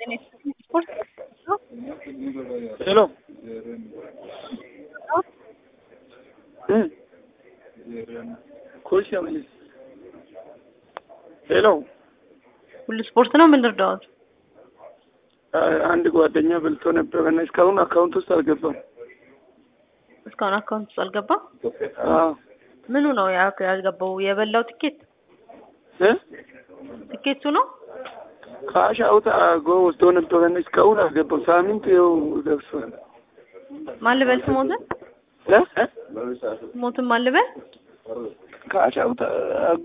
ስፖርት ሄሎ ኮሽ ሄሎ ሁሉ ስፖርት ነው። ምን ልርዳዎት? አንድ ጓደኛ በልቶ ነበረ እና እስካሁን አካውንት ውስጥ አልገባም። እስካሁን አካውንት ውስጥ አልገባም። አዎ ምኑ ነው ያ- ያልገባው? የበላው ትኬት እ ትኬቱ ነው። ካሽ አውት አድርጎ ወስዶ ነበረ እና እስካሁን አልገባም። ሳምንት ይኸው ደርሷል። ማን ልበል? ስሞትን እ እ ስሞትን ማን ልበል? ካሽ አውት